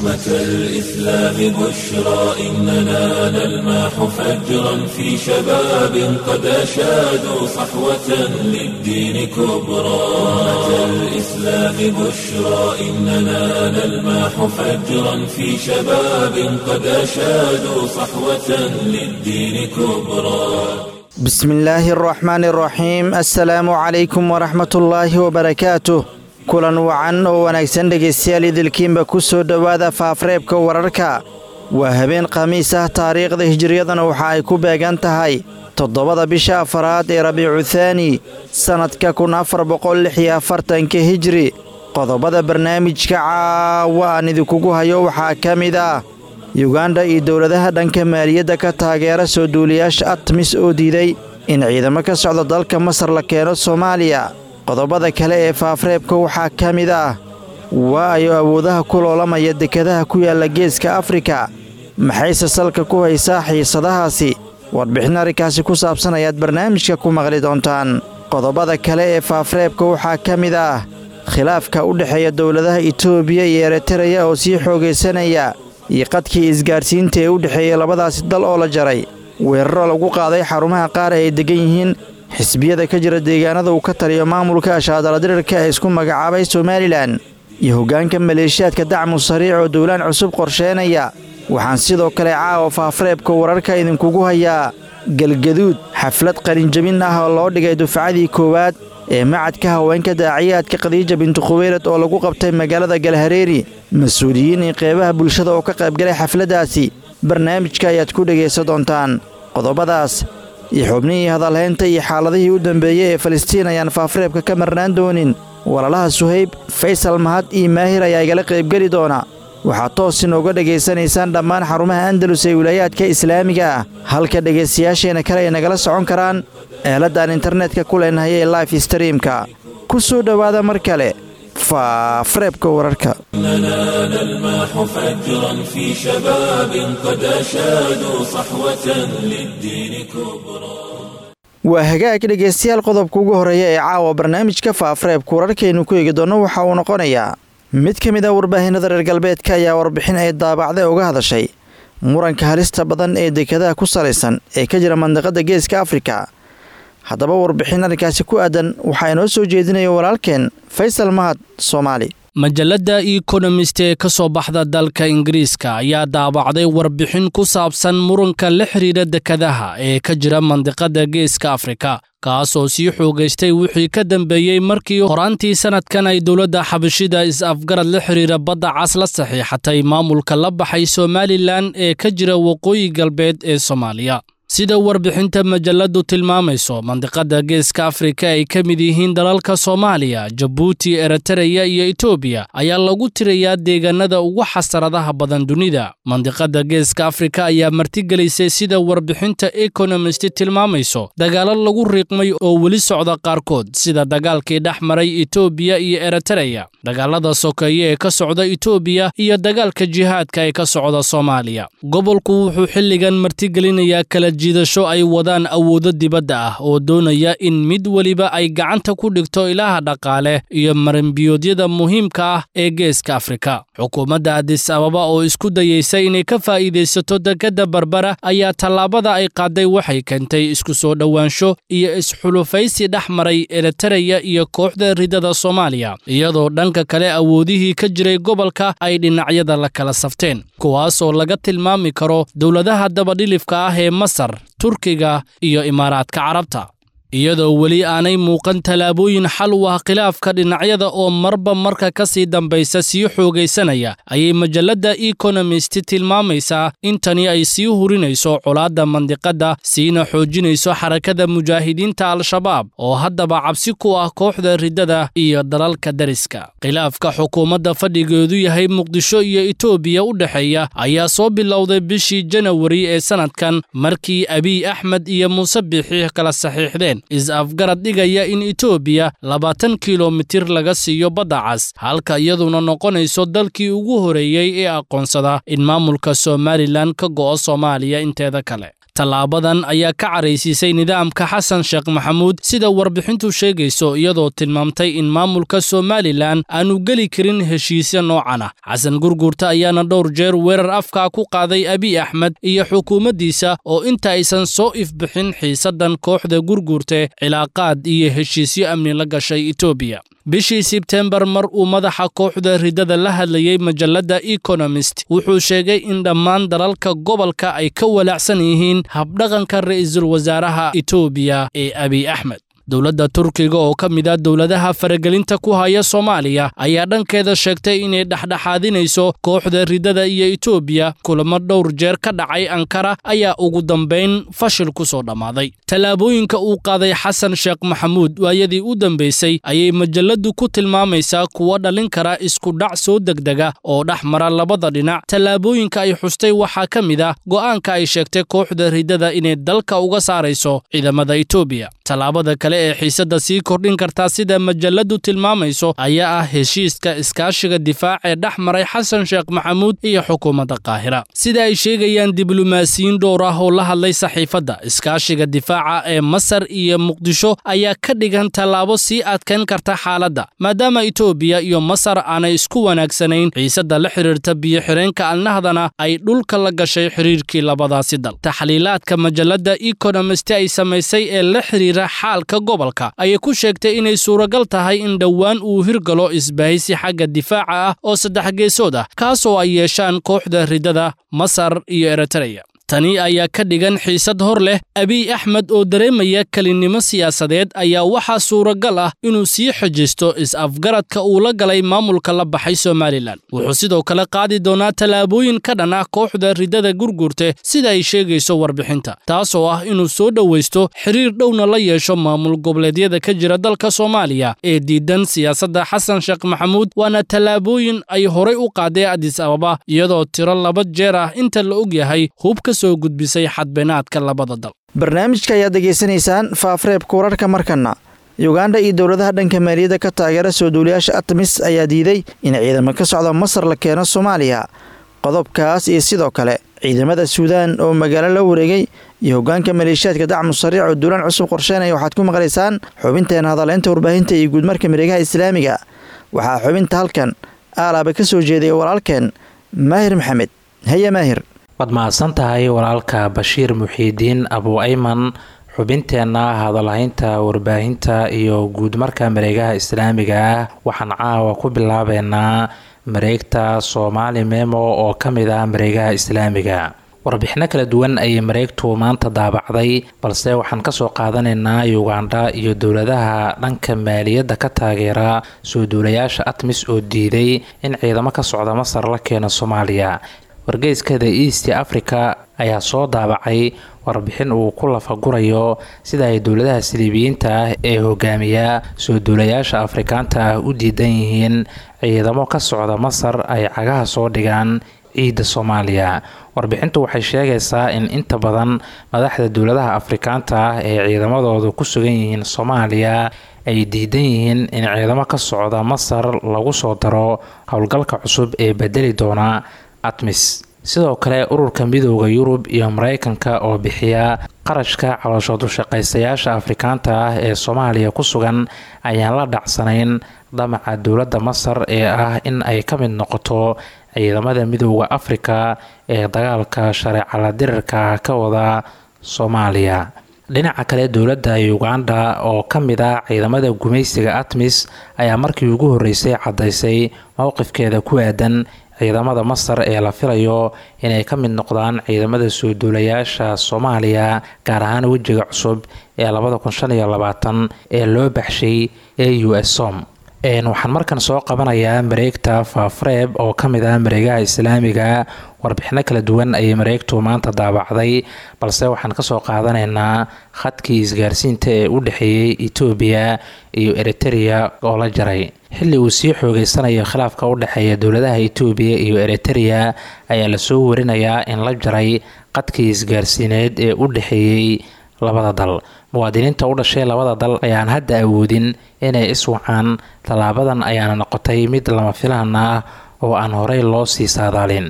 أمة الإسلام بشرى إننا نلمح فجرا في شباب قد أشادوا صحوة للدين كبرى أمة الإسلام بشرى إننا نلمح فجرا في شباب قد أشادوا صحوة للدين كبرى bismillaahi araxmaani araxiim assalaamu calaykum waraxmatullaahi wabarakaatuh kulan wacan oo wanaagsan dhegaystayaal idilkiinba ku soo dhowaada faafreebka wararka waa habeen khamiis ah taariikhda hijiriyadana waxa ay ku beegan tahay toddobada bisha afaraad ee rabiicu thaani sannadka kun afar boqol lix iyo afartanka hijri qodobada barnaamijka caawa aan idinkugu hayo waxaa ka mid ah yuganda iyo dowladaha dhanka maaliyadda ka taageera soo duuliyaasha atmis oo diiday in ciidamo ka socda dalka masar la keeno soomaaliya qodobada kale ee faafreebka waxaa ka mid ah waa ayo awoodaha ku loolamaya dekadaha ku yaalla geeska afrika maxayse salka ku haysaa xiisadahaasi warbixin arrinkaasi ku saabsan ayaad barnaamijka ku maqli doontaan qodobada kale ee faafreebka waxaa ka mid ah khilaafka u dhexeeya dowladaha itoobiya iyo eritreya oo sii xoogaysanaya iyo qadkii isgaadhsiinta ee u dhexeeyey labadaasi dal oo la jaray weeraro lagu qaaday xarumaha qaar ay deggan yihiin xisbiyada ka jira deegaanada uu ka taliyo maamulka ashaadaladirirka ee isku magacaabay somalilan iyo hoggaanka maleeshiyaadka dacmu sariic oo dowlaan cusub qorsheenaya waxaan sidoo kale caawa faafreebka wararka idinkugu hayaa galgaduud xaflad qalinjabin ah oo loo dhigay dufcadii koowaad ee macadka haweenka daaciyaadka khadiija bintu khuweylad oo lagu qabtay magaalada galhareeri mas-uuliyiin iyo qeybaha bulshada oo ka qaybgalay xafladdaasi barnaamijka ayaad ku dhegaysan doontaan qodobadaas iyo xubnihii hadalhaynta iyo xaaladihii u dambeeyey ee falastiin ayaan faafreebka ka marnaan doonin walaalaha suhayb faysal mahad iyo maahir ayaa igala qaybgeli doona waxaad toos inooga dhegaysanaysaan dhammaan xarumaha andalus ee wilaayaadka islaamiga ah halka dhegaystayaasheenna kale ay nagala socon karaan eeladaan internetka ku leenahay ee life streamka ku soo dhowaada mar kale faafreebka wararka إننا نلمح فجرا في شباب قد أشادوا صحوة للدين كبرى waa hagaag dhegaystayaal qodobka ugu horreeya ee caawa barnaamijka faafreebka wararkaynu ku eegi doonno waxa uu noqonayaa mid ka mid ah warbaahinada reer galbeedka ayaa warbixin ay daabacday uga hadashay muranka halista badan ee dekadaha ku salaysan ee ka jira mandiqada geeska afrika haddaba warbixin arrinkaasi ku aadan waxaa inoo soo jeedinaya walaalkeen faysal mahad soomaali majalladda ekonomist ee ka soo baxda dalka ingiriiska ayaa daabacday warbixin ku saabsan muranka la xidhiidha dekadaha ee ka jira mandiqada geeska afrika kaas oo sii xoogaystay wixii ka dambeeyey markii horaantii sannadkan ay dowladda xabashida is-afgarad la xidhiidha badda cas la saxiixatay maamulka la baxay somalilan ee ka jira waqooyi galbeed ee soomaaliya sida warbixinta majalladdu tilmaamayso mandiqada geeska afrika ay ka mid yihiin dalalka soomaaliya jabuuti eritareya iyo etoobiya ayaa lagu tirayaa deegaanada ugu xasaradaha badan dunida mandiqada geeska afrika ayaa martigelisay sida warbixinta ekonomist tilmaamayso dagaalo lagu riiqmay oo weli socda qaarkood sida dagaalkii dhex maray etoobiya iyo eritareya dagaalada sokeeye ee ka socda etoobiya iyo dagaalka jihaadka ee ka socda soomaaliya gobolku wuxuu xilligan martigelinayaa kala jiidasho ay wadaan awoodo dibadda ah oo doonaya in mid weliba ay gacanta ku dhigto ilaha dhaqaale iyo marinbiyoodyada muhiimka ah ee geeska afrika xukuumadda adis ababa oo isku dayeysa inay ka faa'iidaysato dekadda barbara ayaa tallaabada ay qaaday waxay keentay isku soo dhowaansho iyo isxulufaysi dhex maray eritareya iyo kooxda ridada soomaaliya iyadoo dhanka kale awoodihii ka jiray gobolka ay dhinacyada la kala safteen kuwaas oo laga tilmaami karo dowladaha dabadhilifka ah ee masar turkiga iyo imaaraadka carabta iyadoo weli aanay muuqan tallaabooyin xal u ah khilaafka dhinacyada oo marba marka ka sii dambaysa sii xoogaysanaya ayay majalladda ekonomist tilmaamaysaa in tani ay sii hurinayso colaadda mandiqadda siina xoojinayso xarakada mujaahidiinta al-shabaab oo haddaba cabsi ku ah kooxda riddada iyo dalalka dariska khilaafka xukuumadda fadhigeedu yahay muqdisho iyo etoobiya u dhexeeya ayaa soo bilowday bishii janawari ee sannadkan markii abiy axmed iyo muuse biixi kala saxiixdeen is-afgarad dhigaya in etoobiya labaatan kilomitir laga siiyo badda cas halka iyaduna noqonayso dalkii ugu horeeyey ee aqoonsada in maamulka somalilan ka go'o soomaaliya inteeda kale tallaabadan ayaa ka caraysiisay nidaamka xasan sheekh maxamuud sida warbixintu sheegayso iyadoo tilmaamtay in maamulka somalilan aanu geli karin heshiisya noocan ah xasan gurguurta ayaana dhowr jeer weerar afkaa ku qaaday abiy axmed iyo xukuumaddiisa oo inta aysan soo ifbixin xiisaddan kooxda gurguurte cilaaqaad iyo heshiisyo amni la gashay etoobiya bishii sebtembar mar uu madaxa kooxda ridada la hadlayey majalladda ekonomist wuxuu sheegay in dhammaan dalalka gobolka ay ka walaacsan yihiin habdhaqanka ra'iisul wasaaraha etoobiya ee abiy axmed dowladda turkiga oo ka mid ah dowladaha faragelinta ku haya soomaaliya ayaa dhankeeda sheegtay inay dhexdhexaadinayso kooxda ridada iyo etoobiya kulamo dhowr jeer ka dhacay ankara ayaa ugu dambayn fashil ku soo dhammaaday tallaabooyinka uu qaaday xasan sheekh maxamuud waayadii u dambaysay ayay majalladdu ku tilmaamaysaa kuwa dhalin kara iskudhac soo degdega oo dhex mara labada dhinac tallaabooyinka ay xustay waxaa ka mid ah go'aanka ay sheegtay kooxda ridada inay dalka uga saarayso ciidamada etoobiya tallaabada kale ee xiisadda sii kordhin kartaa sida majalladdu tilmaamayso ayaa ah heshiiska iskaashiga difaac ee dhex maray xasan sheekh maxamuud iyo xukuumadda qaahira sida ay sheegayaan diblomaasiyiin dhowr ah oo la hadlay saxiifadda iskaashiga difaaca ee masar iyo muqdisho ayaa ka dhigan tallaabo sii adkayn karta xaaladda maadaama etoobiya iyo masar aanay isku wanaagsanayn xiisadda la xidhiirta biyo-xireenka alnahdana ay dhulka la gashay xidhiirkii labadaasi dal taxliilaadka majalladda ekonomist ay samaysay ee la xidhiira xaalka gobolka ayay ku sheegtay inay suuragal tahay in dhowaan uu hirgalo isbahaysi xagga difaaca ah oo saddex geesood ah kaasoo ay yeeshaan kooxda ridada masar iyo eritreya tani ayaa ka dhigan xiisad hor leh abiy axmed oo dareemaya kelinnimo siyaasadeed ayaa waxaa suuragal ah inuu sii xejisto is-afgaradka uu la galay maamulka la baxay somalilan wuxuu sidoo kale qaadi doonaa tallaabooyin ka dhan ah kooxda ridada gurgurte sida ay sheegayso warbixinta taasoo ah inuu soo dhowaysto xiriir dhowna la yeesho maamul goboleedyada ka jira dalka soomaaliya ee diidan siyaasadda xasan sheekh maxamuud waana tallaabooyin ay horay u qaadeen adis ababa iyadoo tiro laba jeer ah inta la og yahay hubka soo gudbisay xadbeenaadka labada dal barnaamijka ayaad degeysanaysaan faafreebka wararka markana yuganda iyo dowladaha dhanka maaliyadda ka taageera soo duuliyaasha atmis ayaa diiday in ciidamo ka socda masar la keeno soomaaliya qodobkaas iyo sidoo kale ciidamada suudaan oo magaalo la wareegay iyo hoggaanka maleeshiyaadka dacmu sariic oo duulaan cusub qorsheynaya waxaad ku maqlaysaan xubinteena hadaleynta warbaahinta iyo guudmarka mareegaha islaamiga waxaa xubinta halkan aalaaba ka soo jeedaya walaalkeen maahir maxamed haya maahir waad mahadsan tahay walaalka bashiir muxiidiin abu ayman xubinteenna hadalhaynta warbaahinta iyo guudmarka mareegaha islaamiga ah waxaan caawa ku bilaabeynaa mareegta soomaali memo oo ka mid ah mareegaha islaamiga warbixino kala duwan ayay mareegtu maanta daabacday balse waxaan kasoo qaadanaynaa uganda iyo dowladaha dhanka maaliyadda ka taageera soo duulayaasha atmis oo diiday in ciidamo ka socda masar la keeno soomaaliya wargeyskada east africa ayaa soo daabacay warbixin uu ku lafagurayo sida ay dowladaha saliibiyiinta ah ee hogaamiya soo duulayaasha afrikaanta ah u diidan yihiin ciidamo ka socda masar ay cagaha soo dhigaan ciidda soomaaliya warbixintu waxay sheegaysaa in inta badan madaxda dowladaha afrikaanta ah ee ciidamadoodu ku sugan yihiin soomaaliya ay diidan yihiin in ciidamo ka socda masar lagu soo daro howlgalka cusub ee bedeli doona atmis sidoo kale ururka midooda yurub iyo mareykanka oo bixiya qarashka calooshoodushaqaystayaasha afrikaanta ah ee soomaaliya ku sugan ayaan la dhacsanayn damaca dowladda masar ee ah in ay ka mid noqoto ciidamada midooda afrika ee dagaalka shareecala dirirka ka wada soomaaliya dhinaca kale dowladda uganda oo ka mid ah ciidamada gumaysiga atmis ayaa markii ugu horreysay caddaysay mowqifkeeda ku aadan ciidamada masar ee la filayo inay ka mid noqdaan ciidamada soo duulayaasha soomaaliya gaar ahaan wejiga cusub ee labada kun shan iyo labaatan ee loo baxshay e u s som waxaan markan soo qabanayaa mareegta faafreeb oo ka mid ah mareegaha islaamiga warbixino kala duwan ayay mareegtu maanta daabacday balse waxaan kasoo qaadanaynaa khadkii isgaarsiinta ee u dhexeeyey etoobiya iyo eritereya oo la jaray xilli uu sii xoogeysanayo khilaafka u dhexeeya dowladaha etoobiya iyo eritereya ayaa lasoo warinayaa in la jaray qadkii isgaarsiineed ee u dhexeeyey labada dal muwaadiniinta u dhashay labada dal ayaan hadda awoodin inay iswacaan tallaabadan ayaana noqotay mid lama filaan ah oo aan horey loo sii saadaalin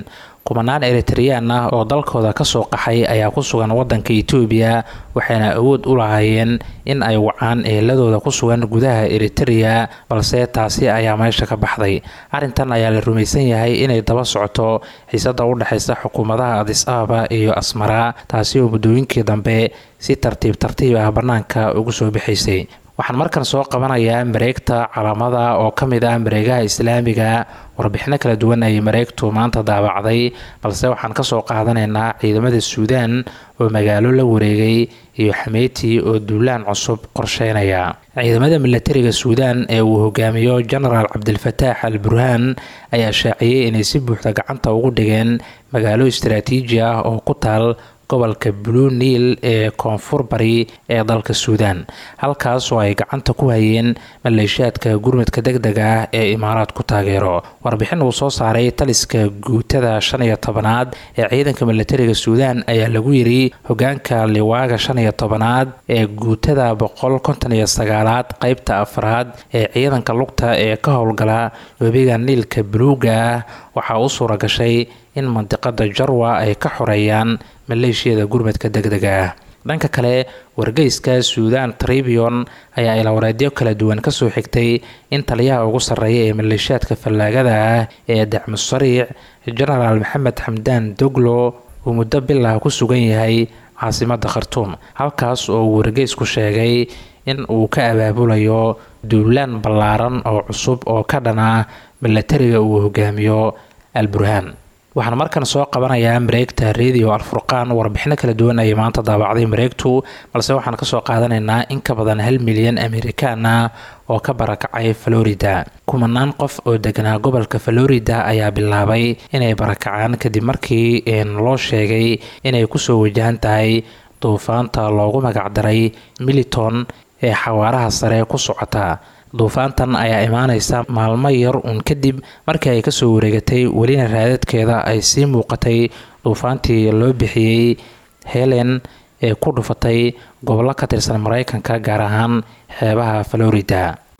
kumanaan eritreyaan ah oo dalkooda kasoo qaxay ayaa ku sugan wadanka etoobiya waxayna awood u lahaayeen in ay wacaan eeladooda ku sugan gudaha eritreya balse taasi ayaa meesha ka baxday arrintan ayaa la rumaysan yahay inay daba socoto xiisada u dhexaysa xukuumadaha adis ababa iyo asmara taasi oo muddooyinkii dambe si tartiib tartiib ah bannaanka ugu soo bixaysay waxaan markan soo qabanayaa mareegta calaamada oo ka mid ah mareegaha islaamiga warbixino kala duwan ayay mareegtu maanta daabacday balse waxaan kasoo qaadanaynaa ciidamada suudaan oo magaalo la wareegay iyo xameyti oo duulaan cusub qorsheynaya ciidamada milatariga suudaan ee uu hogaamiyo genaraal cabdilfataax al burhaan ayaa shaaciyey inay si buuxda gacanta ugu dhigeen magaalo istaraatiiji ah oo ku taal gobolka blue niil ee koonfur bari ee dalka suudaan halkaas oo ay gacanta ku hayeen maleeshiyaadka gurmadka deg dega ah ee imaaraad ku taageero warbixin uu soo saaray taliska guutada shan iyo tobanaad ee ciidanka milatariga suudaan ayaa lagu yiri hogaanka liwaaga shan iyo tobanaad ee guutada boqol konton iyo sagaalaad qeybta afraad ee ciidanka lugta ee ka howlgala webiga niilka buluuga ah waxaa u suura gashay in mandiqada jarwa ay ka xoreeyaan maleeshiyada gurmadka deg dega ah dhanka kale wargeyska suudan tribion ayaa ilawareedyo kala duwan kasoo xigtay in taliyaha ugu sarreeya ee maleeshiyaadka fallaagada ah ee dacmu sariic genaraal maxamed xamdaan doglo uu muddo bilah ku sugan yahay caasimada khartuum halkaas oo uu wargeysku sheegay in uu ka abaabulayo duulaan ballaaran oo cusub oo ka dhana milatariga uu hogaamiyo al burhaan waxaan markan soo qabanayaa mareegta radio alfurqaan warbixino kala duwan ayay maanta daabacday mareegtu balse waxaan kasoo qaadanaynaa in ka badan hal milyan amerikaan ah oo ka barakacay florida kumanaan qof oo deganaa gobolka florida ayaa bilaabay inay barakacaan kadib markii loo sheegay inay kusoo wajahan tahay duufaanta loogu magacdaray militon ee xawaaraha sare ku socota duufaantan ayaa imaaneysa maalmo yar uun kadib markii ay kasoo wareegatay welina raadadkeeda ay sii muuqatay duufaantii loo bixiyey helen ee ku dhufatay gobollo ka tirsan mareykanka gaar ahaan xeebaha florida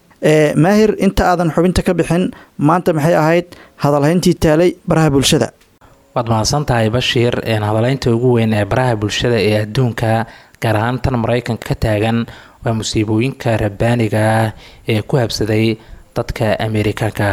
maahir inta aadan xubinta ka bixin maanta maxay ahayd hadalhayntii taalay baraha bulshada waad mahadsan tahay bashiir hadaleynta ugu weyn ee baraha bulshada ee adduunka gaar ahaan tan mareykanka ka taagan waa musiibooyinka rabbaaniga ah ee ku habsaday dadka amerikaanka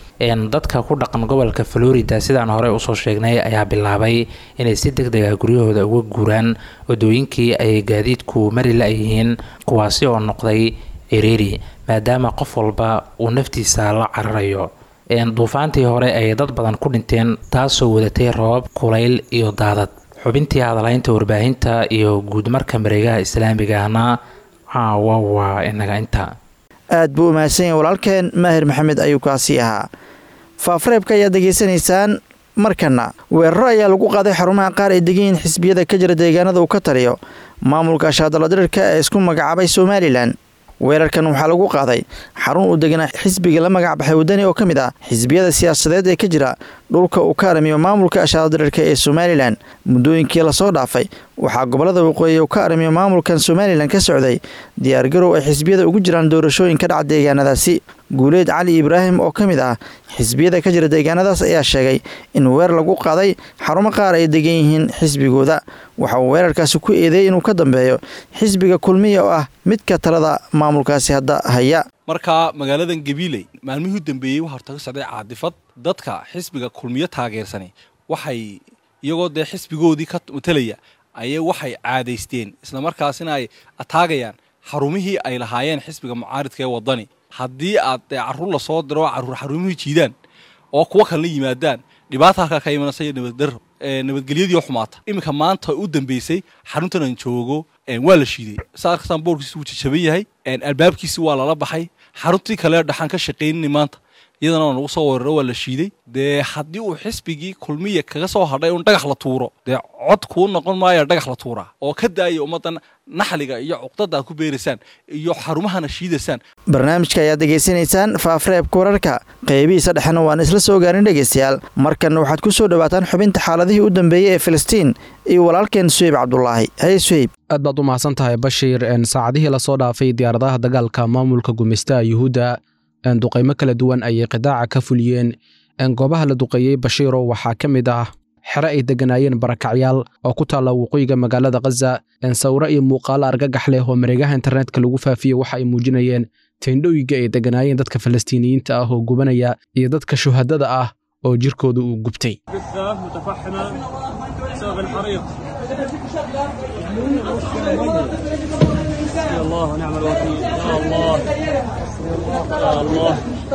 dadka ku dhaqan gobolka florida sidaan hore usoo sheegnay ayaa bilaabay inay si deg deg ah guryahooda uga guuraan wadooyinkii ay gaadiidku mari la-yihiin kuwaasi oo noqday ciriiri maadaama qof walba uu naftiisa la cararayo duufaantii hore ay dad badan ku dhinteen taasoo wadatay roobab kulayl iyo daadad xubintii hadalhaynta warbaahinta iyo guudmarka mareegaha islaamiga ahna caawa waa inaga inta aad buu umahadsan yahay walaalkeen maahir maxamed ayuu kaasii ahaa faafareebka ayaad degeysanaysaan markana weeraro ayaa lagu qaaday xarumaha qaar ay degan yihiin xisbiyada ka jira deegaanada uu ka taliyo maamulka shaadaladirirka ee isku magacaabay somalilan weerarkan waxaa lagu qaaday xarun uu deganaa xisbiga la magac baxay wadani oo ka mid ah xisbiyada siyaasadeed ee ka jira dhulka uu ka aramiyo maamulka ashaadadirirka ee somalilan muddooyinkii lasoo dhaafay waxaa gobolada waqooyi uu ka aramiyo maamulkan somalilan ka socday diyaargarow ay xisbiyada ugu jiraan doorashooyin ka dhaca deegaanadaasi guuleed cali ibraahim oo ka mid ah xisbiyada ka jira deegaanadaas ayaa sheegay in weer lagu qaaday xarumo qaar ay degan yihiin xisbigooda waxa uu weerarkaasi ku eedeeyey inuu ka dambeeyo xisbiga kulmiya oo ah midka talada maamulkaasi hadda haya markaa magaaladan gabiiley maalmihii u dambeeyey waxaa horta ka socday caadifad dadka xisbiga kulmiyo taageersani waxay iyagoo dee xisbigoodii ka matalaya ayay waxay caadaysteen islamarkaasina ay ataagayaan xarumihii ay lahaayeen xisbiga mucaaridka ee wadani haddii aad dee carruur lasoo diro carruur xarumihii jiidaan oo kuwo kalena yimaadaan dhibaata halkaa ka imanaysa iyo nabaddarro nabadgelyadii oo xumaata iminka maanta u dambeysay xaruntan aan joogo waa la shiiday sa arkasaan boorkiisi wuu jajaban yahay albaabkiisi waa lala baxay xaruntii kale dhaxaan ka shaqaynini maanta iyadana waa nagu soo weeraro waa la shiiday dee haddii uu xisbigii kulmiya kaga soo hadhay un dhagax la tuuro dee cod kuu noqon maayo dhagax la tuuraa oo ka daaya ummaddan naxliga iyo cuqdada aad ku beeraysaan iyo xarumahana shiidaysaan barnaamijka ayaad degeysanaysaan faafreebka wararka qeybihiisa dhexena waan isla soo gaarin dhegeystayaal markanna waxaad ku soo dhowaataan xubinta xaaladihii u dambeeyey ee filistiin iyo walaalkeen suheyb cabdulaahi haye suheyb aad baad u mahadsan tahay bashiir saacadihii lasoo dhaafay diyaaradaha dagaalka maamulka gumeystaha yuhuudda duqaymo kala duwan ayay qidaaca ka fuliyeen goobaha la duqeeyey bashiiro waxaa ka mid ah xere ay degganaayeen barakacyaal oo ku taalla waqooyiga magaalada khaza sawiro iyo muuqaalo argagax leh oo mareegaha internetka lagu faafiyey waxa ay muujinayeen teendhooyinka ay degganaayeen dadka falastiiniyiinta ah oo gubanaya iyo dadka shuhadada ah oo jirkooda uu gubtay الله ونعم الوكيل يا الله يا الله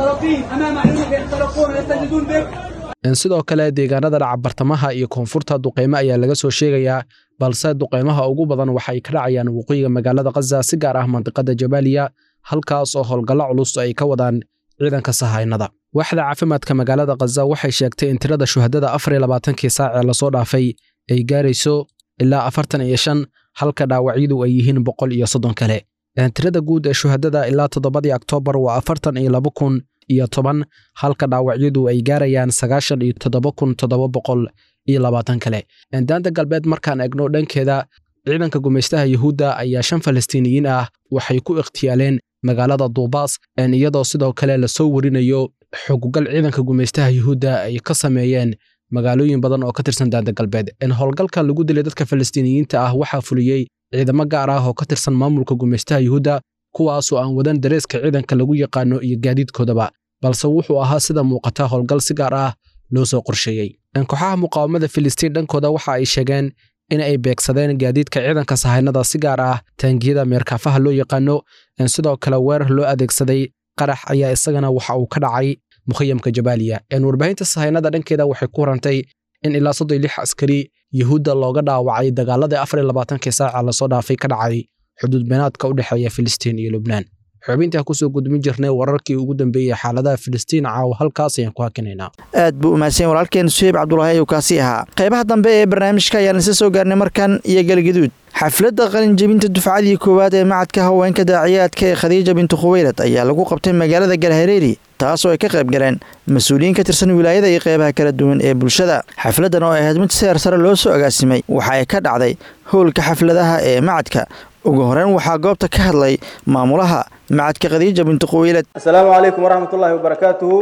امام عيونك يخترقون ويستجدون بك sidoo kale deegaanada dhaca bartamaha iyo koonfurta duqeymo ayaa laga soo sheegayaa balse duqeymaha ugu badan waxay ka dhacayaan waqooyiga magaalada khaza si gaar ah mandiqada jabaaliya halkaas oo howlgallo culus ay ka wadaan ciidanka sahaynada waaxda caafimaadka magaalada khaza waxay sheegtay in tirada shuhadada afar iyo labaatankii saac ee lasoo dhaafay ay gaarayso ilaa afartan iyo shan halka dhaawacyadu ay yihiin boqol iyo soddon kale tirada guud ee shuhadada ilaa toddobadii oktoobar waa afartan iyo laba kun iyo toban halka dhaawacyadu ay gaarayaan sagaashan iyo toddoba kun toddoba boqol iyo labaatan kale daanta galbeed markaan egno dhankeeda ciidanka gumaystaha yuhuudda ayaa shan falastiiniyiin ah waxay ku ikhtiyaaleen magaalada duubaas iyadoo sidoo kale lasoo warinayo xogugal ciidanka gumaystaha yuhuudda ay ka sameeyeen magaalooyin badan oo ka tirsan daanta galbeed howlgalkan lagu dilay dadka falastiiniyiinta ah waxaa fuliyey ciidamo gaar ah oo ka tirsan maamulka gumaystaha yuhuudda kuwaasoo aan wadan dareeska ciidanka lagu yaqaano iyo gaadiidkoodaba balse wuxuu ahaa sida muuqata howlgal si gaar ah loo soo qorsheeyey kooxaha muqaawamada filistiin dhankooda waxa ay sheegeen in ay beegsadeen gaadiidka ciidanka sahaynada si gaar ah taangiyada meerkaafaha loo yaqaano sidoo kale weerar loo adeegsaday qarax ayaa isagana waxa uu ka dhacay mukhayamka jabaaliya warbaahinta sahaynada dhankeeda waxay ku warantay in ilaa soddon lix askari yuhuudda looga dhaawacay dagaaladii afar iyo labaatankii saaca lasoo dhaafay ka dhacay xuduud beenaadka u dhexeeya filistiin iyo lubnaan xubintaa kusoo gudbin jirnay wararkii ugu dambeeyey xaaladaha filistiin caawa halkaas ayaan ku hakinaynaa aad buu umahadsan walaalkeen suheyb cabdulaahi ayuu kaasi ahaa qaybaha dambe ee barnaamijka ayaan isa soo gaarnay markan iyo galgaduud xafladda qalinjebinta dufcadii koowaad ee macadka haweenka daaciyaadka ee khadiija bintu khuweylad ayaa lagu qabtay magaalada galhareeri taas oo ay ka qayb galeen mas-uuliyiin ka tirsan wilaayada iyo qeybaha kala duwan ee bulshada xafladdan oo ahayd mid seer sare loo soo agaasimay waxa ay ka dhacday howlka xafladaha ee macadka ugu horeyn waxaa goobta ka hadlay maamulaha macadka khadiija bintu khuweylad asalaamu calaykum waraxmat ullaahi wabarakaatuhu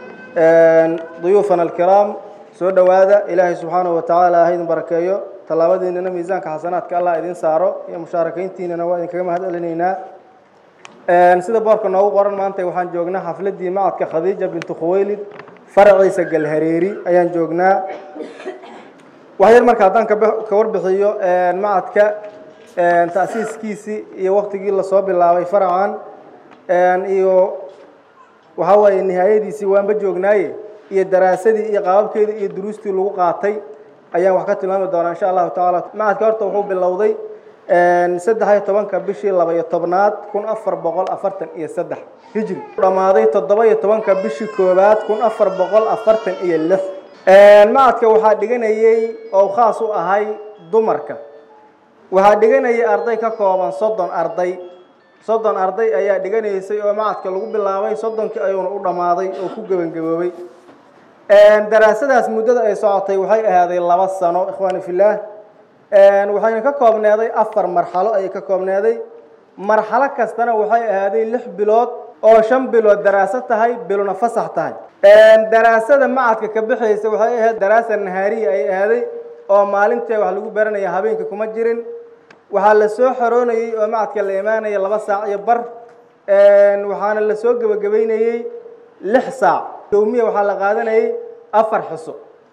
duyuufana alkiraam soo dhowaada ilaahay subxaanahu watacaala ha idin barakeeyo tallaabadiinana miisaanka xasanaadka allah idin saaro iyo mushaarakayntiinana waa idinkaga mahad celinaynaa sida boorka noogu qoran maanta waxaan joognaa xafladii macadka khadiija bintu khuweylid faraciisa galhareeri ayaan joognaa waxyar marka haddaan ka warbixiyo macadka ta'siiskiisii iyo waktigii lasoo bilaabay faracan iyo waxaa waaye nihaayadiisii waanba joognaaye iyo daraasadii iyo qaababkeedii iyo duruustii lagu qaatay ayaan wax ka tilmaami doonaa insha allahu tacaala macadka horta wuxuu bilowday saddex iyo tobanka bishii laba iyo tobnaad kun afar boqol afartan iyo saddex hijri dhammaaday toddoba iyo tobanka bishii koowaad kun afar boqol afartan iyo lix macadka waxaa dhiganayey oo khaas u ahay dumarka waxaa dhiganayay arday ka kooban soddon arday soddon arday ayaa dhiganaysay oo macadka lagu bilaabay soddonkii ayuuna u dhammaaday oo ku gebangaboobay daraasadaas muddada ay socotay waxay ahaaday laba sano ikhwaani fillaah waxayna ka koobneeday afar marxalo ayay ka koobneeday marxalo kastana waxay ahaaday lix bilood oo shan bilood daraaso tahay bilona fasax tahay daraasada macadka ka bixaysa waxay ahayd daraasa nahaariya ay ahaaday oo maalintee wax lagu baranaya habeenka kuma jirin waxaa la soo xoroonayey oo macadka la imaanaya laba saac iyo bar waxaana la soo gebagabeynayey lix saac yowmiya waxaa la qaadanayay afar xiso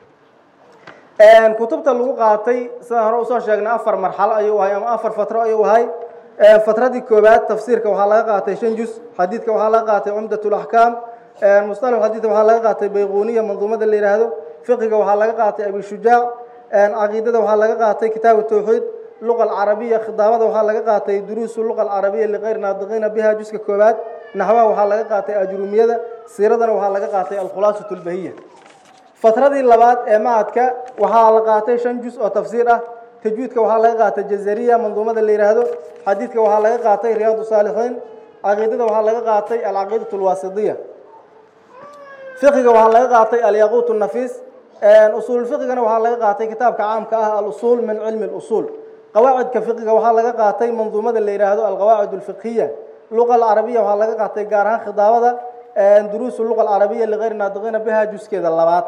kutubta lagu qaatay sidaan hore usoo sheegnay afar marxalo ayuu ahay ama afar fatro ayuu ahay fatradii koowaad tafsiirka waxaa laga qaatay shan jus xadiidka waxaa laga qaatay cumdat laxkaam musطalax xadiidka waxaa laga qaatay bayquniya manduumada la yidhaahdo fiqiga waxaa laga qaatay abishujaac caqiidada waxaa laga qaatay kitaab tawxiid luqa alcarabiya khidaabada waxaa laga qaatay duruusu luqa alcarabiya liqayr naadiqiina biha juska koowaad naxwaha waxaa laga qaatay ajrumiyada siiradana waxaa laga qaatay alkhulaasatu lbahiya fatradii labaad ee macadka waxaa la qaatay shan jus oo tafsiir ah tajwiidka waxaa laga qaatay jazariya manduumada la yidhaahdo xadiidka waxaa laga qaatay riyaadu saalixiin caqiidada waxaa laga qaatay alcaqiidatu lwaasidiya fiqiga waxaa laga qaatay alyaquut nafiis usuul fiqigana waxaa laga qaatay kitaabka caamka ah alusuul min cilmi lusuul qawaacidka fiqiga waxaa laga qaatay manduumada la yidhaahdo alqawaacid alfiqhiya luqa alcarabiya waxaa laga qaatay gaar ahaan khidaabada duruusu luqa alcarabiya ligayri naadiqiina biha juskeeda labaad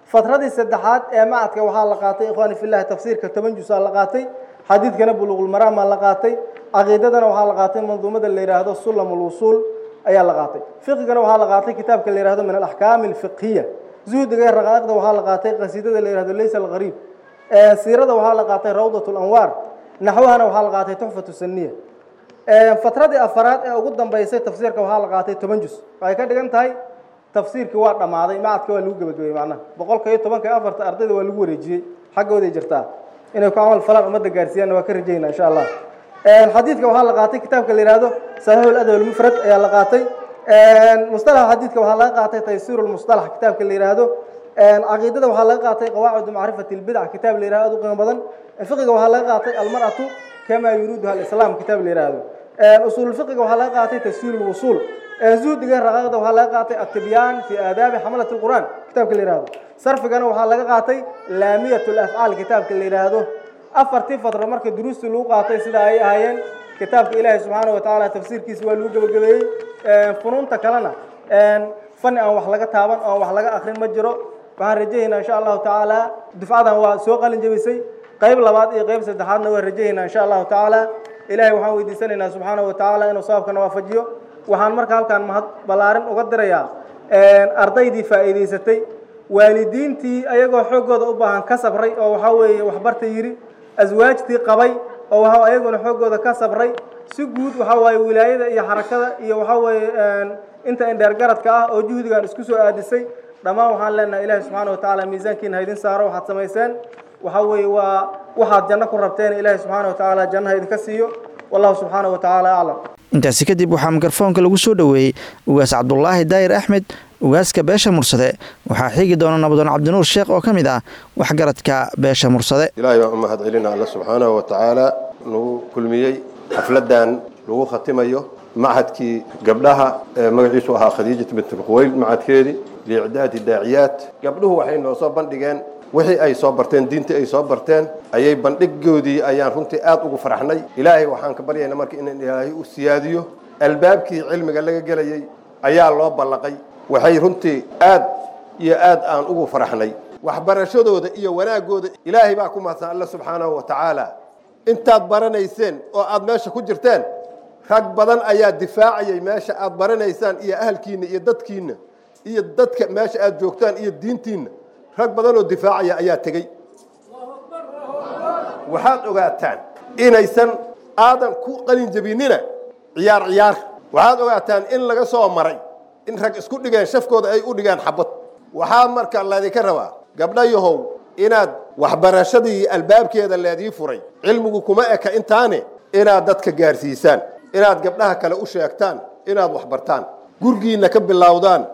fatradii saddexaad ee macadka waxaa la qaatay ikhwaani fillahi tafsiirka toban jusaa la qaatay xadiidkana buluuqulmaraamaa la qaatay caqiidadana waxaa la qaatay manduumada la yidhaahdo sulam ulwusuul ayaa la qaatay fiqigana waxaa la qaatay kitaabka la yidhahdo min alaxkaami alfiqhiya zuhdiga iyo raqaaiqda waxaa la qaatay qasiidada la yidhahdo laysa alghariib siirada waxaa la qaatay rawdat lanwaar naxwahana waxaa la qaatay tuxfatu saniya fatradii afaraad ee ugu dambeysay tafsiirka waxaa la qaatay toban jus waxay ka dhigan tahay tafsiirkii waa dhammaaday macadka waa lagu gebagabayey macnaha boqolka iyo tobanka iyo afarta ardayda waa lagu wareejiyey xaggooday jirtaa inay ku camal falaan ummadda gaarsiiyaanna waa ka rajaynaa insha allah xadiidka waxaa la qaatay kitaabka la yihahdo saxiixu ladab almufrad ayaa la qaatay mustalaxa xadiidka waxaa laga qaatay taysiiru lmustalax kitaabka la yihahdo caqiidada waxaa laga qaatay qawaacidu macrifati lbidac kitaab la yihahdo aad u qiimo badan fiqiga waxaa laga qaatay almar'atu kama yuriiduha alislaam kitaab la yihahdo usuululfiqiga waxaa laga qaatay tafsiir lwusuul zuhdiga raqaaqda waxaa laga qaatay atibyaan fi aadaabi xamalati lqur'aan kitaabka la yihahdo sarfigana waxaa laga qaatay laamiyat lafcaal kitaabka la yidhaahdo afartii fatra marka duruustii lagu qaatay sida ay ahaayeen kitaabka ilaahi subxaana wa tacaala tafsiirkiisa waa lagu gebagabeeyey funuunta kalena fani aan wax laga taaban oo aan wax laga akrin ma jiro waxaan rajahaynaa insha allahu tacaala dufcadan waa soo qalin jebisay qayb labaad iyo qayb saddexaadna waa rajahaynaa insha allahu tacaala ilahay waxaan weydiisanaynaa subxaana wa tacaala inuu sababkana waafajiyo waxaan marka halkaan mahad ballaarin uga dirayaa ardaydii faa'iidaysatay waalidiintii ayagoo xooggooda u baahan ka sabray oo waxaa weeye waxbarta yidhi aswaajtii qabay oo waxa ayaguna xooggooda ka sabray si guud waxaa waaye wilaayada iyo xarakada iyo waxaa weeye inta indheergaradka ah oo juhdigan isku soo aadisay dhammaan waxaan leenahay ilaahi subxaana wa tacaala miisaankiina haydin saaro waxaad samayseen waxaa weeye waa waxaad janno ku rabteen ilaahi subxaana wa tacaala jannaha idinka siiyo wallahu subxaana wa tacaala aclam intaasi kadib waxaa mikrofoonka lagu soo dhoweeyey ugaas cabdulaahi daayir axmed ugaaska beesha mursade waxaa xigi doona nabadoon cabdinuur sheekh oo ka mid ah waxgaradka beesha mursade ilaahay baan u mahad celina alla subxaanahu wa tacaala nagu kulmiyey xafladan lagu khatimayo machadkii gabdhaha ee magaciisu ahaa khadiijat bint lquweyl machadkeedii liicdaadi daaciyaat gabdhuhu waxay noo soo bandhigeen wixii ay soo barteen diintii ay soo barteen ayay bandhigoodii ayaan runtii aad ugu faraxnay ilaahay waxaan ka baryaynaa marka in ilaahay u siyaadiyo albaabkii cilmiga laga gelayay ayaa loo ballaqay waxay runtii aad iyo aad aan ugu faraxnay waxbarashadooda iyo wanaagooda ilaahay baa ku mahadsan alla subxaanahu wa tacaala intaad baranayseen oo aad meesha ku jirteen rag badan ayaa difaacayay meesha aad baranaysaan iyo ahalkiinna iyo dadkiinna iyo dadka meesha aad joogtaan iyo diintiinna rag badan oo difaacaya ayaa tegey waxaad ogaataan inaysan aadan ku qalin jebinina ciyaar ciyaar waxaad ogaataan in laga soo maray in rag isku dhigeen shafkooda ay u dhigeen xabad waxaa marka laydinka rabaa gabdhayahow inaad waxbarashadii albaabkeeda leedii furay cilmigu kuma eka intaane inaad dadka gaarsiisaan inaad gabdhaha kale u sheegtaan inaad waxbartaan gurgiinna ka bilowdaan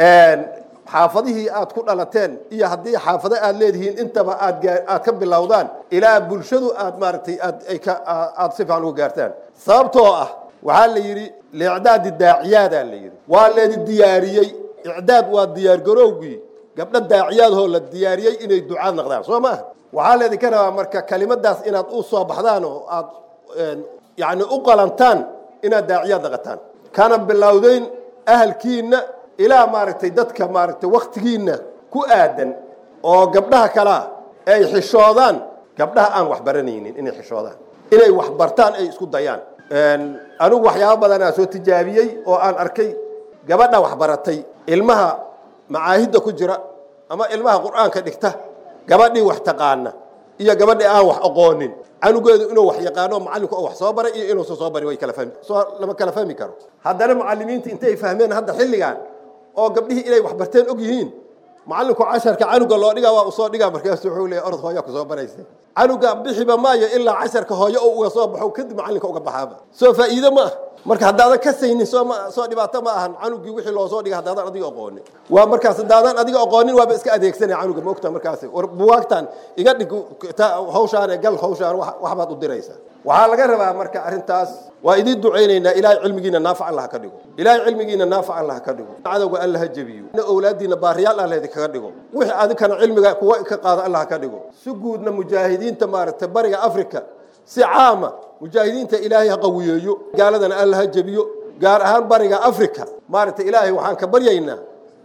xaafadihii aad ku dhalateen iyo haddii xaafado aad leedihiin intaba aad aad ka bilowdaan ilaa bulshadu aad maaragtay aad ay ka aad si fiican uga gaartaan sababtoo ah waxaa la yidhi liicdaadi daaciyaadaa la yidhi waa leedi diyaariyey icdaad waa diyaargarowgii gabdho daaciyaadhoo la diyaariyey inay ducaad noqdaan soo maaha waxaa leedinka rabaa marka kelimadaas inaad u soo baxdaan oo aad yacni u qalantaan inaad daaciyaad noqotaan kana bilowdeyn ahalkiinna ilaa maaragtay dadka maaragtay waktigiinna ku aadan oo gabdhaha kalea ay xishoodaan gabdhaha aan wax baranaynin inay xishoodaan inay wax bartaan ay isku dayaan anigu waxyaabo badanaa soo tijaabiyey oo aan arkay gabadha wax baratay ilmaha macaahidda ku jira ama ilmaha qur'aanka dhigta gabadhii wax taqaana iyo gabadhii aan wax aqoonin canugeedu inuu wax yaqaano macallinku wax soo baray iyo inuusan soo barin way kala fahmi soo lama kala fahmi karo haddana macallimiinta intay fahmeen hadda xilligan oo gabdhihii inay wax barteen og yihiin macallinku casharka canuga loo dhigaa waa usoo dhigaa markaasu wuxuu leeyahy orod hooyaa ku soo baraysa canuga bixiba maayo ilaa casharka hooyo oo uga soo baxo kadib macallinka uga baxaaba soo faa'iido ma ah marka haddaadan ka saynin soo ma soo dhibaato ma ahan canugii wixii loo soo dhigay haddaadan adiga aqoonin waa markaas haddaadan adiga aqoonin waaba iska adeegsanaya canuga ma ogta markaasi war buwaagtan iga dhig hawshaan gal hawshaan waxbaad u diraysaa waxaa laga rabaa marka arrintaas waa idiin ducaynaynaa ilaahay cilmigiina naafac allah ka dhigo ilaahay cilmigiina naafac allah ka dhigo cadowga allah ha jebiyo owlaadiina baariyaal allah idinkaga dhigo wixii adinkana cilmiga kuwa ka qaado allah ka dhigo si guudna mujaahidiinta maaragtay bariga afrika si caama mujaahidiinta ilaahay ha qawiyeeyo gaaladana alla ha jebiyo gaar ahaan bariga africa maaragtay ilaahay waxaan ka baryaynaa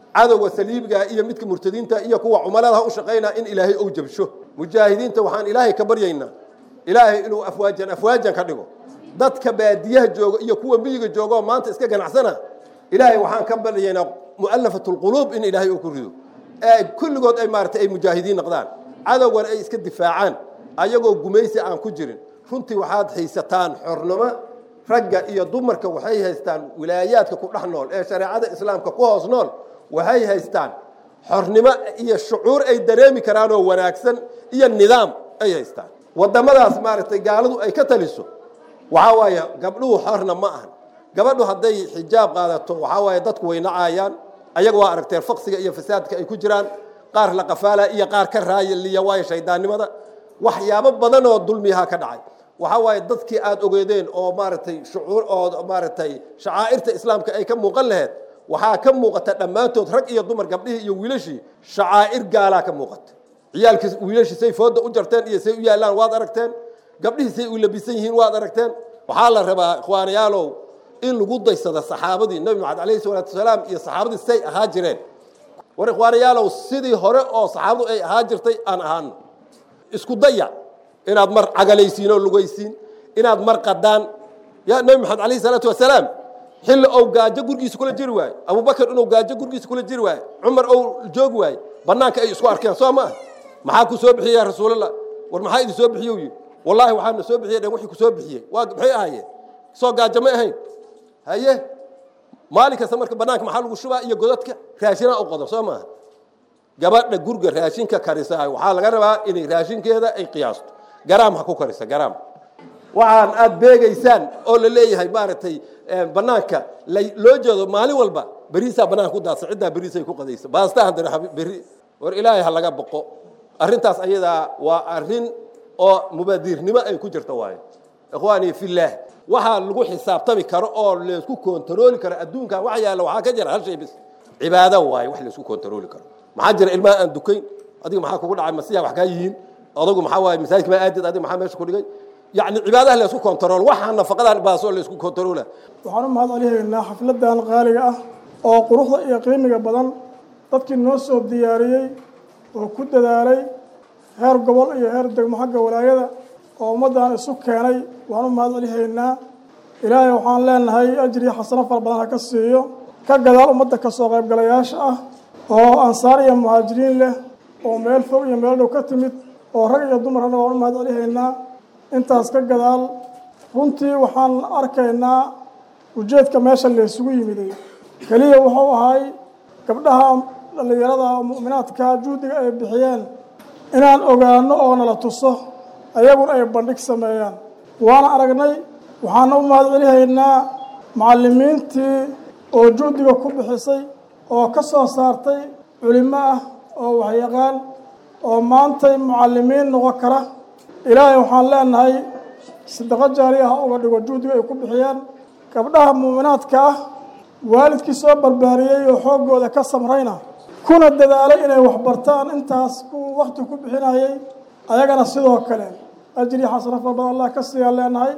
cadowga saliibiga iyo midka murtadiinta iyo kuwa cumaladaha u shaqaynaa in ilaahay ou jabsho mujaahidiinta waxaan ilaahay ka baryaynaa ilaahay inuu afwaajan afwaajan ka dhigo dadka baadiyaha jooga iyo kuwa miyiga jooga oo maanta iska ganacsana ilaahay waxaan ka baryaynaa mu'alafatu lquluub in ilaahay uu ku rido ee kulligood ay maaragtay ay mujaahidiin noqdaan cadowgana ay iska difaacaan ayagoo gumaysi aan ku jirin runtii waxaad haysataan xornimo ragga iyo dumarka waxay haystaan wilaayaadka ku dhex nool ee shareecada islaamka ku hoos nool waxay haystaan xornimo iyo shucuur ay dareemi karaan oo wanaagsan iyo nidaam ay haystaan waddamadaas maaragtay gaaladu ay ka taliso waxaa waaye gabdhuhu xorna ma ahan gabadhu hadday xijaab qaadato waxaa waaye dadku way nacaayaan ayaga waa aragteen faqsiga iyo fasaadka ay ku jiraan qaar la qafaala iyo qaar ka raayaliya waayo shaydaannimada waxyaabo badan oo dulmiyaha ka dhacay waxaa waaye dadkii aad ogeedeen oo maaragtay shucuur oo maaragtay shacaa'irta islaamka ay ka muuqan laheyd waxaa ka muuqata dhammaantood rag iyo dumar gabdhihii iyo wiilashii shacaa'ir gaalaa ka muuqata ciyaalkii wiilashii say fooda u jarteen iyo say u yaallaan waad aragteen gabdhihii say u labisan yihiin waad aragteen waxaa la rabaa ikhwaanayaalow in lagu daysada saxaabadii nabi maxamed alayhi salaatu wasalaam iyo saxaabadii say ahaa jireen war ikhwaanayaalow sidii hore oo saxaabadu ay ahaa jirtay aan ahaano isku daya inaad mar cagalaysiin oo lugaysiin inaad mar qadaan ya nabi maxamed alayhi salaatu wasalaam xilli ou gaajo gurgiisa kula jiri waayo abubakar inuu gaajo gurgiisa kula jiri waayo cumar ou joogi waayo bannaanka ay isku arkeen soo ma ah maxaa ku soo bixiyey ya rasuulallah war maxaa idin soo bixiye yidhi wallaahi waxaana soo bixiyey dhen wixii ku soo bixiyey waa maxay ahaayeen soo gaajo ma ahayn haye maalin kasta marka bannaanka maxaa lagu shubaa iyo godadka raashinaa u qodan soo maaha gabadha gurga raashinka karisaa waxaa laga rabaa inay raashinkeeda ay qiyaasto garaam ha ku karisa garaam waxaan aad beegaysaan oo la leeyahay maaragtay bannaanka loo jeedo maalin walba beriisaa bannaanka ku daadsan ciddaa beriisay ku qadaysa baasta haddana beri war ilaahay ha laga boqo arrintaas ayadaa waa arrin oo mubaadiirnimo ay ku jirta waayo ikhwaanii fillaah waxaa lagu xisaabtami karo oo laysku kontarooli karo adduunka wax yaalla waxaa ka jira hal shay bis cibaado waaye wax laysku kontarooli karo maxaa jira ilmaha aan dukayn adiga maxaa kugu dhacay masiya wax kaa yihiin adagu maxaa waaye masaajidka ma aadid adiga maxaa meesha ku dhigay yacni cibaadaha laysku kontarool waxaa nafaqadan baasoo laysku kontaroola waxaan u mahad celihaynaa xafladan qaaliga ah oo quruxda iyo qiimiga badan dadkii noo soo diyaariyey oo ku dadaalay heer gobol iyo heer degmo xagga walaayada oo ummaddan isu keenay waan u mahad celihaynaa ilaahay waxaan leenahay ajriya xasano fara badan ha ka siiyo ka gadaal ummadda ka soo qaybgalayaasha ah oo ansaar iyo muhaajiriin leh oo meel fog iyo meel dhow ka timid oo rag iyo dumarna waan u mahad celihaynaa intaas ka gadaal runtii waxaan arkaynaa ujeedka meesha laysugu yimiday keliya wuxuu ahay gabdhaha dhallinyarada mu'minaadka juhdiga ay bixiyeen inaan ogaano oo nala tuso ayaguna ay bandhig sameeyaan waana aragnay waxaana u mahad celihaynaa macallimiintii oo juhdiga ku bixisay oo ka soo saartay culimo ah oo waxyaqaan oo maantay mucallimiin noqon kara ilaahay waxaan leenahay sadaqo jaari ah uga dhigo juhdiga ay ku bixiyeen gabdhaha muuminaadka ah waalidkii soo barbaariyey oo xooggooda ka samrayna kuna dadaalay inay waxbartaan intaas ku wakti ku bixinayay ayagana sidoo kale ajri xasano fara badan allah ka siiyaa leenahay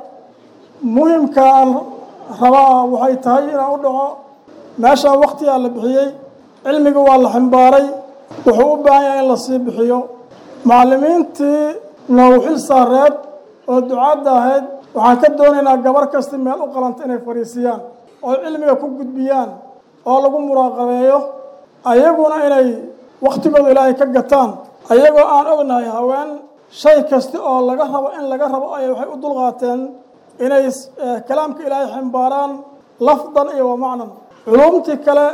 muhimka aan rabaa waxay tahay inaan u dhaco meeshaan waktigaa la bixiyey cilmiga waa la ximbaaray wuxuu u baahan yahay in la sii bixiyo macallimiintii nawxil saareed oo ducaadda ahayd waxaan ka doonaynaa gabar kasta meel u qalanta inay fadhiisiyaan oo cilmiga ku gudbiyaan oo lagu muraaqabeeyo ayaguna inay wakhtigooda ilaahay ka gataan ayagoo aan ognahay haween shay kasta oo laga rabo in laga rabo ay waxay u dulqaateen inay kalaamka ilaahay ximbaaraan lafdan iyo wa macnan culuumtii kale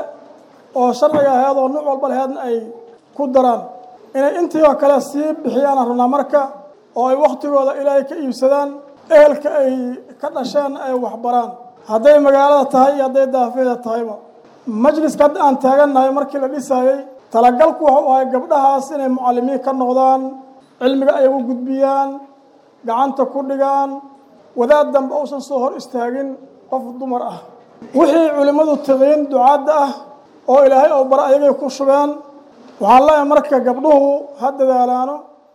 oo sharciga aheed oo nuuc walba laheedna ay ku daraan inay intii oo kale sii bixiyaan rabnaa marka oo ay wakhtigooda ilaahay ka iibsadaan ehelka ay ka dhasheen ay waxbaraan hadday magaalada tahay iyo hadday daafeeda tahayba majliska hadda aan taagannahay markii la dhisaayey talagalku wuxuu ahay gabdhahaas inay mucallimiin ka noqdaan cilmiga ay u gudbiyaan gacanta ku dhigaan wadaad dambe uusan soo hor istaagin qof dumar ah wixii culimmadu taqiin ducaadda ah oo ilaahay oo bara ayagay ku shubeen waxaan leeyahay marka gabdhuhu ha dadaalaano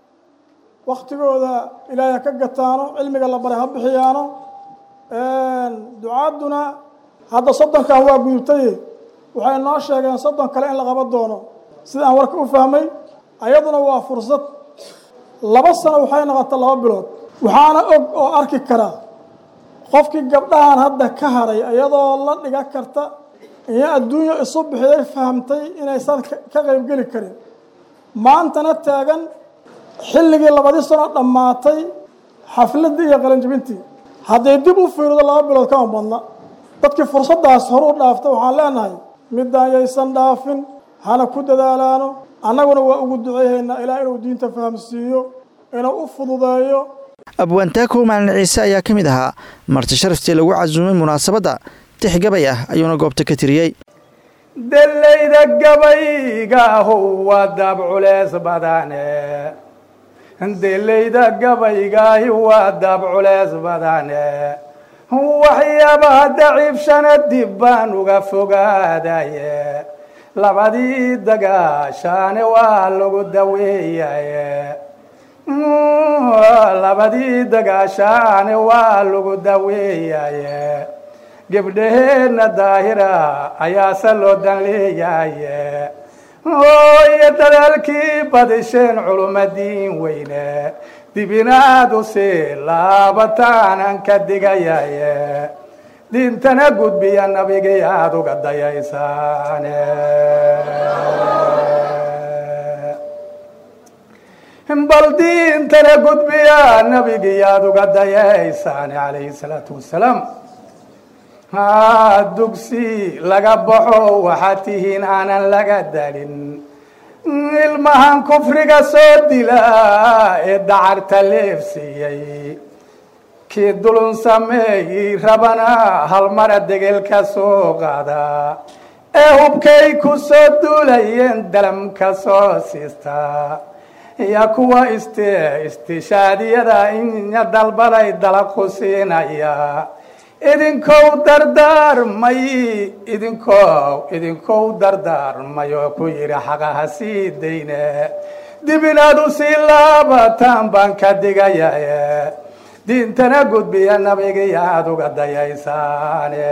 wakhtigooda ilaahay ha ka gataano cilmiga la baray ha bixiyaano ducaadduna hadda soddonkan waa gudubtay waxay noo sheegeen soddon kale in la qaban doono sida aan warka u fahmay ayaduna waa fursad laba sano waxay noqota laba bilood waxaana og oo arki karaa qofkii gabdhahan hadda ka haray iyadoo la dhiga karta iyo adduunya isu bixiday fahamtay inaysan ka qaybgeli karin maantana taagan xilligii labadii sano dhammaatay xafladdii iyo qalinjibintii hadday dib u fiirido laba bilood kama badna dadkii fursaddaas hor u dhaafta waxaan leenahay midaan yaysan dhaafin hana ku dadaalaano annaguna waa ugu duceehaynaa ilaa inuu diinta fahamsiiyo inuu u fududeeyo abwaantaakow maalin ciise ayaa ka mid ahaa marti sharaftii lagu casuumay munaasabadda tix gabay ah ayuuna goobta ka tiriyey delayda gabaygaahu waa daab culeys badane delayda gabaygaahi waa daab culeys badane waxyaabaha daciifshana dib baan uga fogaadaye labadii dagaashaane waa lagu daweeyaye labadii dagaashaane waa lagu daweeyaye gebdhaheenna daahira ayaase loo dan leeyaye iyo dadaalkii badisheen culumadiin weyne dibinaad u sii laabataanan ka digayaye diintana gudbiya nabigii aada uga dayaysaane bal diintana gudbiya nabigii aada uga dayaysaane calayhi salaatu wasalaam ha dugsi laga baxo waxaad tihiin aanan laga dalin ilmahan kufriga soo dila ee dacarta leefsiiyey kii dulun sameeyey rabana halmara degelka soo qaada ee hubkay ku soo duulayeen dalamka soo siista iyo kuwa ist istishaadiyada inya dalbaday dalaqu siinaya idinkow dardaarmay idinkow idinkow dardaarmay oo ku yidhi xaqaha sii dayne dib inaad u sii laabataan baan ka digayaye diintana gudbiya nabigii aada uga dayaysaane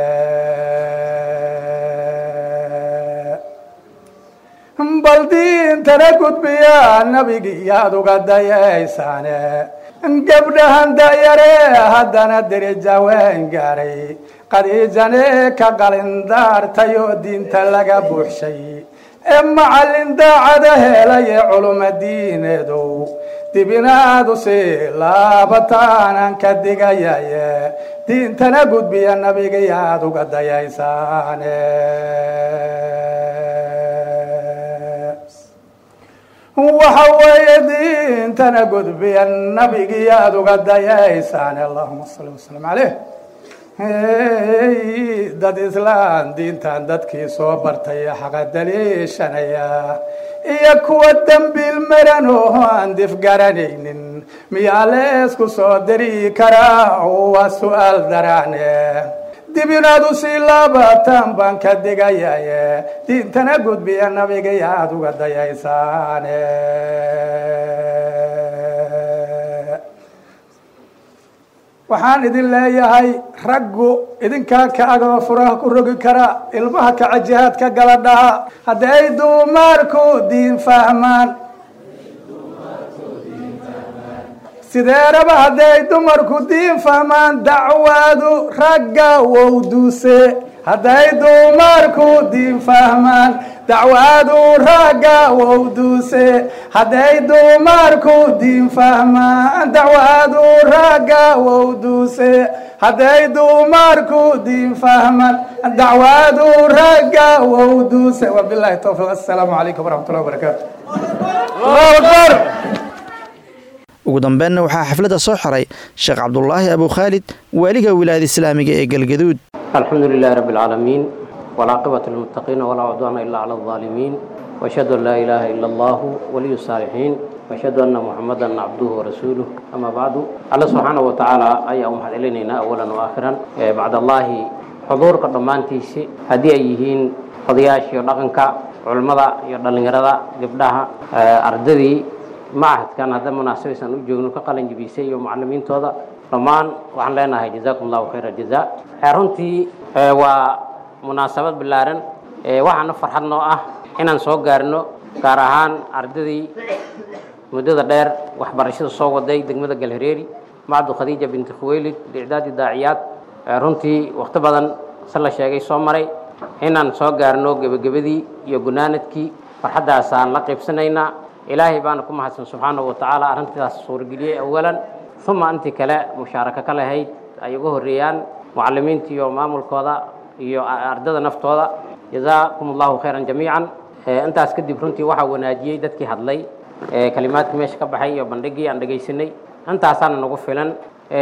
bal diintana gudbiya nabigii aada uga dayaysaane gabdhahan dayare haddana derija waan gaaray qadiijane ka qalindaartay oo diinta laga buuxshay ee macallin daacada helay ee culuma diineedow dibinaadu sii laabataanan ka digayaye diintana gudbiya nabigii aada uga dayaysaane waxa weeye diintana gudbiya nabigii aada uga dayaysaan allahuma salli wasalam caleyh dad islaan diintan dadkii soo bartay xaqa daliishanaya iyo kuwa dembiil maran oo aan dif garanaynin miyaa leesku soo diri karaa waa su-aal daraane dib inaad u sii laabataan baan ka digayaye diintana gudbiya nabigay aada uga dayaysaane waxaan idin leeyahay raggu idinkaa ka agoo furaha ku rogi kara ilmaha kaca jihaadka gala dhaha hadday duumaarku diin fahmaan sideeraba hadday dumarku diin fahmaan dacwaadu ragga wowduse hadday dumarku diin fahmaan dacwaadu ragga wowduse hadday dumarku diin fahmaan dacwaadu ragga wowduse hadday dumarku diin fahmaan dacwaadu ragga wowduse wabilahi towfiiq assalaamu calaykum waraxmat ullahi wabarakaatu allahu akbar ugu dambeenna waxaa xafladda soo xiray sheekh cabdulaahi abu khaalid waaliga wilaayada islaamiga ee galgaduud الحمد لله رب العالمين والعاقبة للمتقين ولا عدوان إلا على الظالمين وأشهد أن لا إله إلا الله ولي الصالحين وأشهد أن محمدا عبده ورسوله أما بعد الله سبحانه وتعالى أي أم إلينا أولا وآخرا إيه بعد الله حضور قدمانتيسي هدي أيهين قضياشي ودقنك علمada iyo dhalinyarada gabdhaha ardadii macahadkan hadda munaasabeysan u joogno ka qalin jibisay iyo macalimiintooda dhammaan waxaan leenahay jazaakum allahu khayra jazaa runtii waa munaasabad ballaaran waxaana farxad noo ah inaan soo gaarno gaar ahaan ardadii muddada dheer waxbarashada soo waday degmada galhareeri macdu khadiija binti khuweylid licdaadi daaciyaad runtii wakhti badan se la sheegay soo maray inaan soo gaarno gebagabadii iyo gunaanadkii farxaddaasaan la qaybsanaynaa ilaahay baana ku mahadsan subxaanahu wa tacaala arrintaas suurageliyey awalan uma intii kale mushaarako ka lahayd ay uga horreeyaan mucalimiinta iyo maamulkooda iyo ardada naftooda jazaakum allahu khayran jamiican intaas kadib runtii waxaa wanaajiyey dadkii hadlay kalimaadkii meesha ka baxay iyo bandhigii aan dhegaysanay intaasaana nagu filan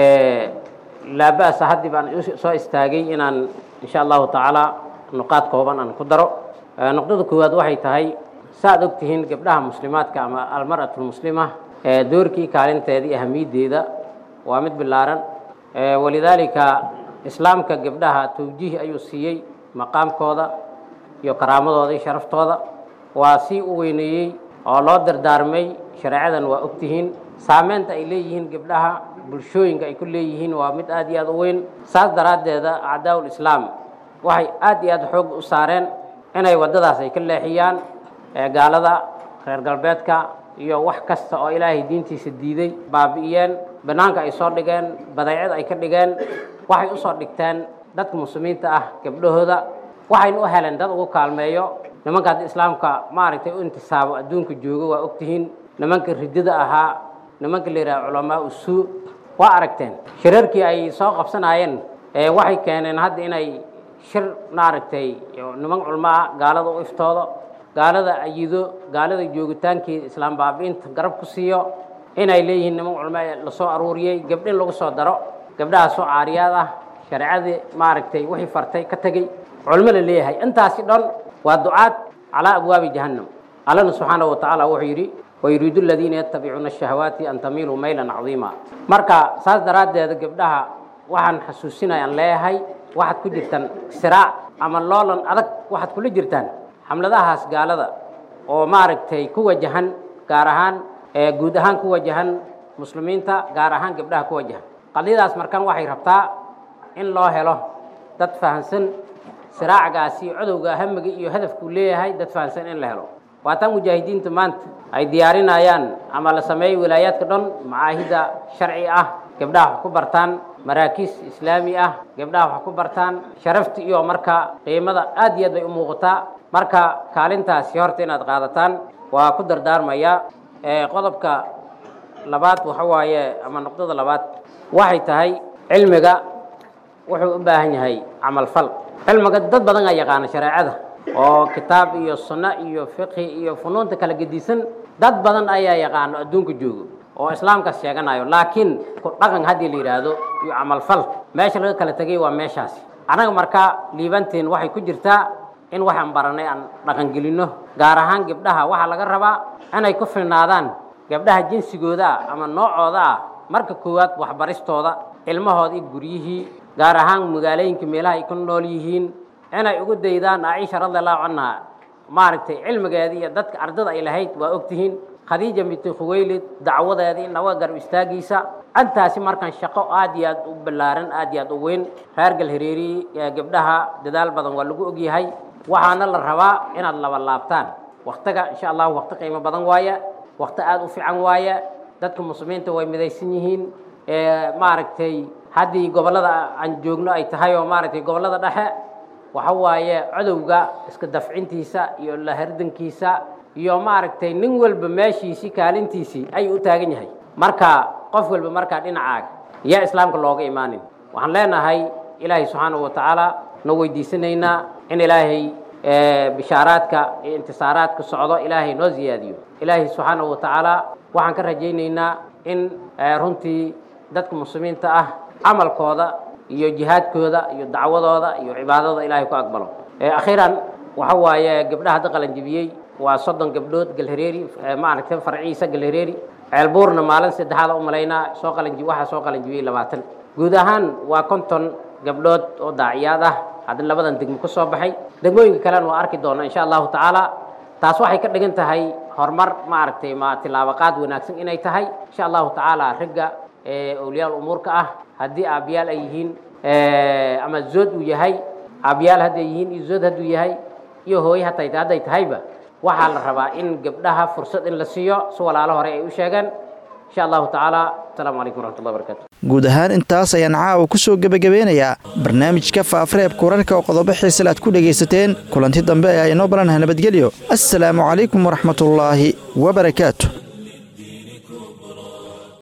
laaba'sa haddii baan soo istaagay inaan insha allahu tacaala nuqaad kooban aan ku daro nuqdada koowaad waxay tahay saaad og tihiin gabdhaha muslimaadka ama almar'atu lmuslima doorkii kaalinteedii ahamiyaddeeda waa mid billaaran walidaalika islaamka gabdhaha tawjiih ayuu siiyey maqaamkooda iyo karaamadooda iyo sharaftooda waa sii u weyneeyey oo loo dardaarmay shareecadan waa og tihiin saameynta ay leeyihiin gabdhaha bulshooyinka ay ku leeyihiin waa mid aad iyo aad u weyn saas daraaddeeda acdaa'ul islaam waxay aad iyo aad xoog u saareen inay waddadaas ay ka leexiyaan gaalada reer galbeedka iyo wax kasta oo ilaahay diintiisa diiday baabi'iyeen bannaanka ay soo dhigeen badeecad ay ka dhigeen waxay usoo dhigteen dadka muslimiinta ah gabdhahooda waxayna u heleen dad ugu kaalmeeyo nimanka haddi islaamka maaragtay u intisaabo adduunka joogo waa ogtihiin nimanka ridada ahaa nimanka la yidhaha culamaa usuu waa aragteen shirarkii ay soo qabsanaayeen waxay keeneen hadda inay shir maaragtay niman culmo ah gaalada u iftoodo gaalada ayido gaalada joogitaankii islaam baabi'inta garab ku siiyo inay leeyihiin niman culmo lasoo aruuriyey gabdhin lagu soo daro gabdhaha soo caariyaad ah shareecadii maaragtay wixii fartay ka tegey culmo la leeyahay intaasi dhan waa ducaad calaa abwaabi jahannam allana subxaanahu watacaala wuxuu yidhi wayuriidu aladiina yattabicuuna ashahawaati an tamiiluu maylan cadiima marka saas daraaddeeda gabdhaha waxaan xasuusinayaan leeyahay waxaad ku jirtaan siraac ama loolan adag waxaad kula jirtaan xamladahaas gaalada oo maaragtay ku wajahan gaar ahaan guud ahaan ku wajahan muslimiinta gaar ahaan gabdhaha ku wajahan qadiyadaas markan waxay rabtaa in loo helo dad fahamsan siraacgaasi codowga hamiga iyo hadafkuu leeyahay dad fahamsan in la helo waataan mujaahidiinta maanta ay diyaarinayaan ama la sameeyey wilaayaadka dhan macaahida sharci ah gabdhaha wax ku bartaan maraakiis islaami ah gabdhaha wax ku bartaan sharafta iyo marka qiimada aad iyo aad bay u muuqataa marka kaalintaasi horta inaad qaadataan waa ku dardaarmaya qodobka labaad waxa waaye ama nuqdada labaad waxay tahay cilmiga wuxuu u baahan yahay camalfal cilmiga dad badan aa yaqaana shareecada oo kitaab iyo sunno iyo fiqhi iyo funuunta kala gedisan dad badan ayaa yaqaano adduunka joogo oo islaamkaas sheeganayo laakiin ku dhaqan haddii la yidhaahdo iyo camalfal meesha laga kala tegay waa meeshaasi annaga markaa liibanteen waxay ku jirtaa in waxaan baranay aan dhaqangelinno gaar ahaan gabdhaha waxaa laga rabaa inay ku filnaadaan gabdhaha jinsigooda ah ama noocooda ah marka koowaad waxbaristooda ilmahooda iyo guryihii gaar ahaan magaalooyinka meelaha ay ku nool yihiin inay ugu daydaan caaisha radiallahu canha maaragtay cilmigeedii iyo dadka ardada ay lahayd waa ogtihiin khadiija binti khuweylid dacwadeedii nawa garab istaagiisa intaasi markan shaqo aad iyo aad u ballaaran aad iyo aad u weyn reer galhareeri gabdhaha dadaal badan waa lagu ogyahay waxaana la rabaa inaad laba laabtaan waktiga insha allahu wakti qiimo badan waaye wakti aad u fiican waaye dadka muslimiinta way midaysan yihiin maaragtay haddii gobollada aan joogno ay tahay oo maaragtay gobollada dhexe waxa waaye codowga iska dafcintiisa iyo lahardankiisa iyo maaragtay nin walba meeshiisii kaalintiisii ayuu u taagan yahay marka qof walba markaa dhinacaaga yaa islaamka looga imaanin waxaan leenahay ilaahay subxaanahu wa tacaala na weydiisanaynaa in ilaahay bishaaraadka iyo intisaaraadka socdo ilaahay noo ziyaadiyo ilaahay subxaanahu wa tacaala waxaan ka rajaynaynaa in runtii dadka muslimiinta ah camalkooda iyo jihaadkooda iyo dacwadooda iyo cibaadada ilaahay ku aqbalo akhiiran waxa waaye gabdhaha hadda qalanjibiyey waa soddon gabdhood galhareeri maaragtay farciisa galhareeri ceelbuurna maalin saddexaad u malaynaa soo qalanji waxaa soo qalanjibiyey labaatan guud ahaan waa konton gabdhood oo daaciyaad ah hadda labadan degmo ka soo baxay degmooyinka kalena waa arki doona insha allahu tacaala taas waxay ka dhigan tahay horumar maaragtay ma tilaabaqaad wanaagsan inay tahay insha allahu tacaala ragga awliyaal umuurka ah haddii aabyaal ay yihiin ama zood uu yahay aabyaal hadday yihiin iyo zood hadduu yahay iyo hooye hatay hadday tahayba waxaa la rabaa in gabdhaha fursad in la siiyo si walaalo hore ay u sheegeen insha allahu tacaala asalaamu calaykum waraxmatullahi barakatu guud ahaan intaas ayaan caawa ku soo gebagabeynayaa barnaamijka faafareebka wararka oo qodobo xiisale aad ku dhegaysateen kulanti dambe ayaa inoo balanaha nabadgelyo assalaamu calaykum waraxmatullaahi wabarakaatu